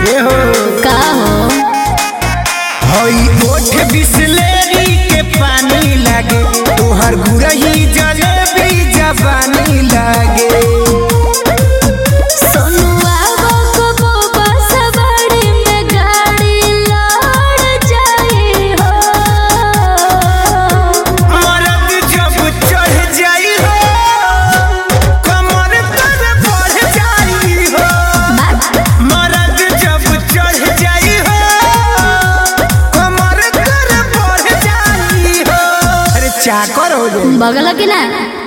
ए हो का हो हई ओठ बिसलेरी के पानी लागे तोहर गुरही जलेबी जवानी लागे सोनुआ को बोबा सवारी में गाड़ी लड़ जाई हो मरद जब चढ़ जाई हो कमर तर बढ़ जाई हो मरद जब चढ़ जाई हो कमर तर बढ़ जाई हो अरे चाकर हो जाई बगल की ना